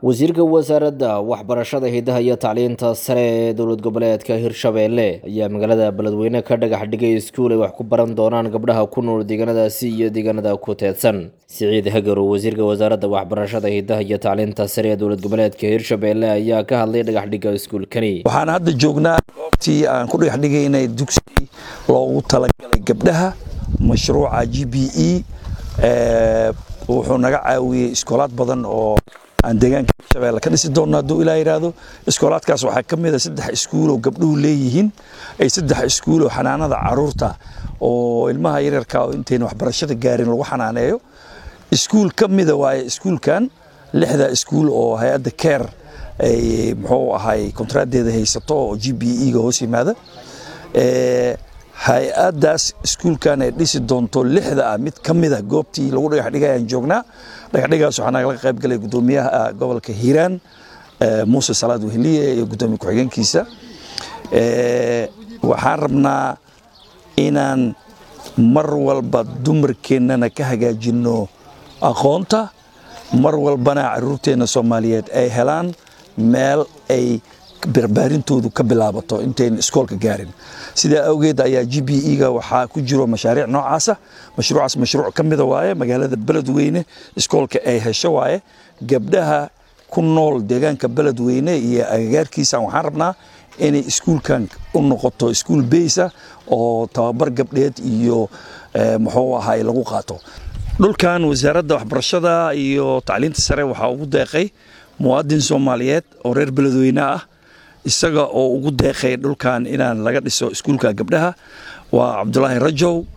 wasiirka wasaaradda waxbarashada hidaha iyo tacliinta sare ee dowlad goboleedka hirshabeelle ayaa magaalada beledweyne ka dhagax dhigay iskuul ay wax ku baran doonaan gabdhaha ku nool deegaanadaasi iyo deegaanada ku teedsan siciid hagarow wasiirka wasaaradda waxbarashada hidaha iyo tacliinta sare ee dowlad goboleedka hirshabeelle ayaa ka hadlay dhagax dhigga iskuulkani waxaan hadda joognaa goobtii aan ku dhagax dhigaynay dugsi loogu talagalay gabdhaha mashruuca g b e wuxuu naga caawiyey iskoolaad badan oo aan deegaanka hirshabeelle ka dhisi doonno hadduu ilaa yidhaahdo iskoolaadkaas waxaa ka mid a saddex iskuuloo gabdhuhu leeyihiin ay saddex iskuuloo xanaanada caruurta oo ilmaha yaryarka oo intayna waxbarashada gaarin lagu xanaaneeyo iskuul ka mida waaye iskuulkan lixda iskuul oo hay-adda care ay muxuu ahay kontraadeeda haysato oo g b e ga hoos yimaada hay-addaas iskuulkan ay dhisi doonto lixda ah mid ka mida goobtii lagu dhagax dhigay aan joognaa dhagaxdhigaas waxaa nagala qayb galay guddoomiyaha gobolka hiiraan muuse salaad weheliye iyo guddoomiye ku-xigeenkiisa waxaan rabnaa inaan mar walba dumarkeennana ka hagaajinno aqoonta mar walbana caruurteenna soomaaliyeed ay helaan meel ay barbaarintoodu ka bilaabato intayn iskoolka gaarin sidaa awgeed ayaa g b e ga waxaa ku jiro mashaariic noocaasa mashruucaas mashruuc ka mida waaye magaalada beledweyne iskoolka ay hesho waaye gabdhaha ku nool deegaanka beledweyne iyo agagaarkiisa waxaan rabnaa inay iskuulkan u noqoto iskuul beysa oo tababar gabdheed iyo muxuu ahay lagu qaato dhulkan wasaaradda waxbarashada iyo tacliinta sare waxaa ugu deeqay muwaadin soomaaliyeed oo reer beledweyne ah isaga oo ugu deeqay dhulkan inaan laga dhiso iskuulka gabdhaha waa cabdulaahi rajow